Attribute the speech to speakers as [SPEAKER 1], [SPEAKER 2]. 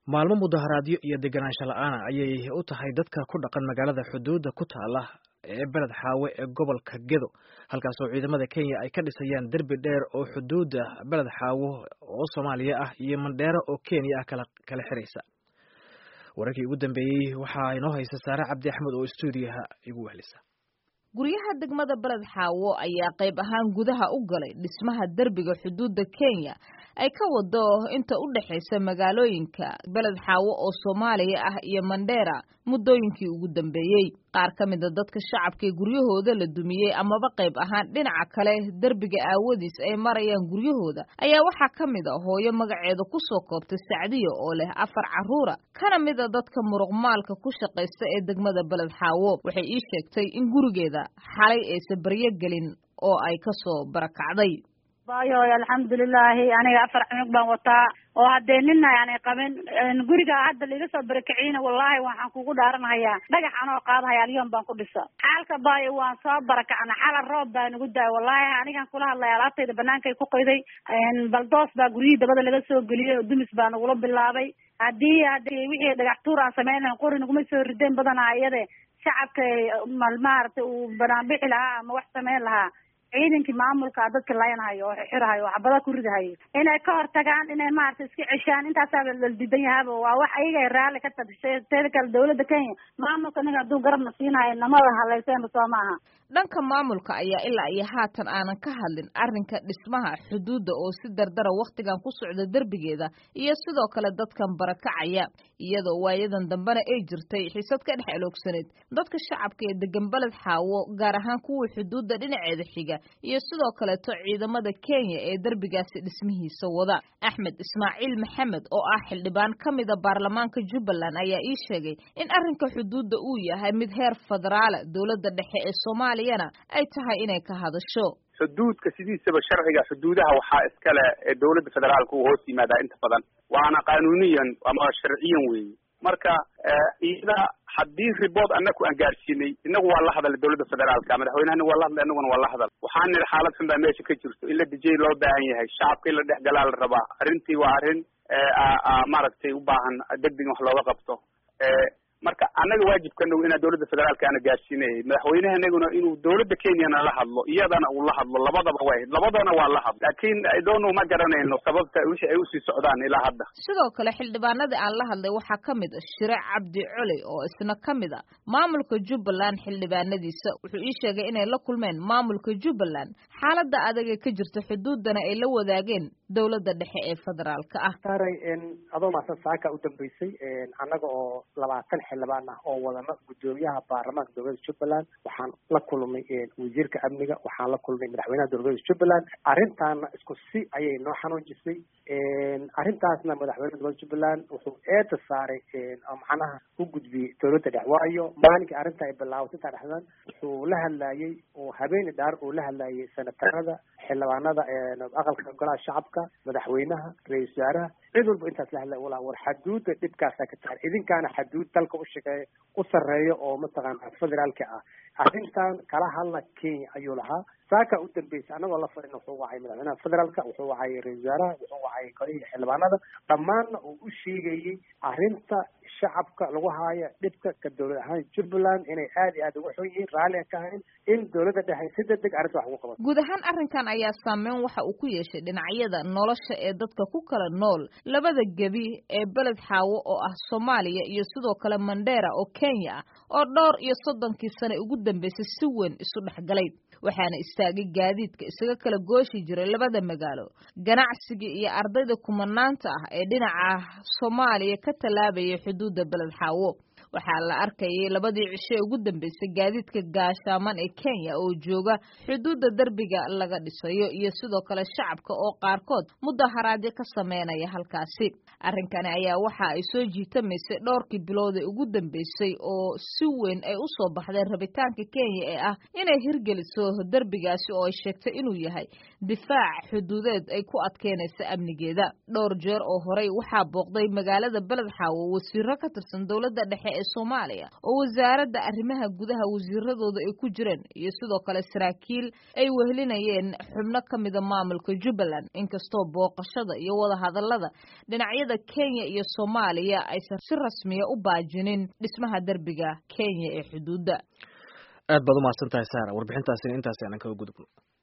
[SPEAKER 1] maalmo mudaharaadyo iyo deganaansho la-aana ayay u tahay dadka ku dhaqan magaalada xuduudda ku taala ee beled xaawe ee gobolka gedo halkaasoo ciidamada kenya ay ka dhisayaan derbi dheer oo xuduudda beled xaawo oo soomaaliya ah iyo mandheero oo kenya ah kala xiraysa wararkii ugu dambeeyey waxaa inoo haysa saare cabdi axmed oo stuudiyaha igu wehlisa
[SPEAKER 2] guryaha degmada beled xaawo ayaa qayb ahaan gudaha u galay dhismaha derbiga xuduudda kenya ay ka wado inta u dhexaysa magaalooyinka beled xaawo oo soomaaliya ah iyo mandheera muddooyinkii ugu dambeeyey qaar ka mida dadka shacabkaee guryahooda la dumiyey amaba qayb ahaan dhinaca kale derbiga aawadiis ay marayaan guryahooda ayaa waxaa ka mid a hooyo magaceeda ku soo koobtay sacdiya oo leh afar carruura kana mid a dadka muruqmaalka ku shaqaysta ee degmada beled xaawo waxay ii sheegtay in gurigeeda xalay aysan baryo gelin oo ay ka soo barakacday
[SPEAKER 3] bayoy alxamdulilaahi aniga afar cunug baan wataa oo haddee nina aanay qabin guriga hadda laiga soo barakiciyna wallaahi waxaan kugu dhaaranhayaa dhagax anoo qaadahaya alyoon baan ku dhisa xaalka baayo waan soo barakacna xala roob baa nagu daay wallaahi anigan kula hadlaya alaabtayda banaankay ku qayday baldoos baa guryihii dabada laga soo geliyey oo dumis baa nagula bilaabay haddii haddii wixii dhagax tuur aan samaynayn qori naguma soo rideen badanaa iyade shacabka maaragtay uu banaanbixi lahaa ama wax samayn lahaa ciidankii maamulka dadka layanhayo oo xirahayo oo xabada ku ridahayo inay ka hortagaan inay maaragtay iska ceshaan intaasaa la diidan yahaaba waa wax ayaga ay raalli ka tadishay teeda kale dawladda kenya maamulka ninka hadduu garabna siinayo namada hadlayseenba soo maaha
[SPEAKER 2] dhanka maamulka ayaa ilaa iyo haatan aanan ka hadlin arrinka dhismaha xuduudda oo si dardara wakhtigan ku socda derbigeeda iyo sidoo kale dadkan barakacaya iyadoo waayadan dambena ay jirtay xisad ka dhex eloogsaneed dadka shacabka ee degan beled xaawo gaar ahaan kuwii xuduudda dhinaceeda xiga iyo sidoo kaleeto ciidamada kenya ee derbigaasi dhismihiisa wada axmed ismaaciil maxamed oo ah xildhibaan ka mida baarlamaanka jubbaland ayaa ii sheegay in arrinka xuduudda uu yahay mid heer federaala dowladda dhexe ee soomaaliyana ay tahay inay ka hadasho
[SPEAKER 4] xuduudka sidiisaba sharciga xuduudaha waxaa iskale ee dowladda federaalka uu hoos yimaadaa inta badan waana qanuuniyan ama sharciyan weeye marka iyada haddii ribood anaku aan gaadhsiinay inagu waa la hadalay dowladda federaalka madaxweynehana waa la hadlay inaguna waa la hadal waxaan nidhi xaalad xun baa meesha ka jirto in la dijay loo baahan yahay shacabka in la dhex galaa la rabaa arrintii waa arrin maaragtay u baahan degdeg in wax looga qabto marka annaga waajibkanagu inaan dowladda federaalka ana gaadhsiinayay madaxweynehanaguna inuu dowladda kenyana la hadlo iyadana uu la hadlo labadaba way labadana waa la hadlo laakiin idonu ma garanayno sababta wixii ay usii socdaan ilaa hadda
[SPEAKER 2] sidoo kale xildhibaanadii aan la hadlay waxaa ka mid a shire cabdi coley oo isna ka mid a maamulka jubbaland xildhibaanadiisa wuxuu ii sheegay inay la kulmeen maamulka jubbaland xaaladda adaga ka jirta xuduuddana ay la wadaageen dowladda dhexe ee federaalka ah
[SPEAKER 5] saaray adoo maasan saaka u dambeysay annaga oo labaatan xildhibaan ah oo wadana guddoomiyaha baarlamaanka dowladda jubbaland waxaan la kulmay wasiirka amniga waxaan la kulmay madaxweynaha dowladda jubbaland arrintaana isku si ayay noo xanuujisay arrintaasna madaxweynaha dowladda jubbaland wuxuu eeda saaray macnaha u gudbiyey dowladda dhex waayo maalinkii arrinta ay bilaabatay intaa dhexdan wuxuu la hadlayey oo habeeni dhaar uu la hadlayay senatarada xildhibaanada aqalka golaha shacabka madaxweynaha ra-isul wasaaraha cid walba intaas la hadlay walaa war xaduudda dhibkaasaa ka tahay idinkaana xaduud dalka u shaqeeya u sarreeya oo mataqaana federaalka ah arrintan kala hadla kenya ayuu lahaa saaka u dambeysay annagoo la fadhina wuxuu wacay madaxweynaha federaalka wuxuu wacay ra-isul wasaaraha wuxuu wacay golihii xildhibaanada dhammaanna uu u sheegayey arrinta shacabka lagu haayo dhibka ka dowlad ahaan jubbaland inay aad iyo aad uga xun yihiin raalli aan ka ahayn in dowladda dhexe si degdeg arrinta wax ugu qabato
[SPEAKER 2] guud ahaan arrinkan ayaa saameyn waxa uu ku yeeshay dhinacyada nolosha ee dadka ku kala nool labada gebi ee beled xaawo oo ah soomaaliya iyo sidoo kale mandheera oo kenya ah oo dhowr iyo soddonkii sane ugu dambeysay si weyn isu dhexgalay waxaana istaagay gaadiidka isaga kala gooshi jiray labada magaalo ganacsigii iyo ardayda kumanaanta ah ee dhinaca soomaaliya ka tallaabayay xuduudda beled xaawo waxaa la arkayay labadii cisho ee ugu dambeysay gaadiidka gaashaaman ee kenya oo jooga xuduudda derbiga laga dhisayo iyo sidoo kale shacabka oo qaarkood mudaharaadyo ka sameynaya halkaasi arrinkani ayaa waxa ay soo jiitamaysay dhowrkii bilood ee ugu dambeysay oo si weyn ay u soo baxdeen rabitaanka kenya ee ah inay hirgeliso derbigaasi oo ay sheegtay inuu yahay difaac xuduudeed ay ku adkeynaysa amnigeeda dhowr jeer oo horey waxaa booqday magaalada beled xaawo wasiiro ka tirsan dowladda dhexe ee soomaaliya oo wasaaradda arrimaha gudaha wasiiradooda ay ku jireen iyo sidoo kale saraakiil ay wehelinayeen xubno ka mida maamulka jubbaland inkastoo booqashada iyo wadahadallada dhinacyada kenya iyo soomaaliya aysan si rasmiya u baajinin dhismaha derbiga kenya ee xuduudda
[SPEAKER 1] aad baad umahadsan tahay saara warbixintaasina intaasi aanan kaga gudubno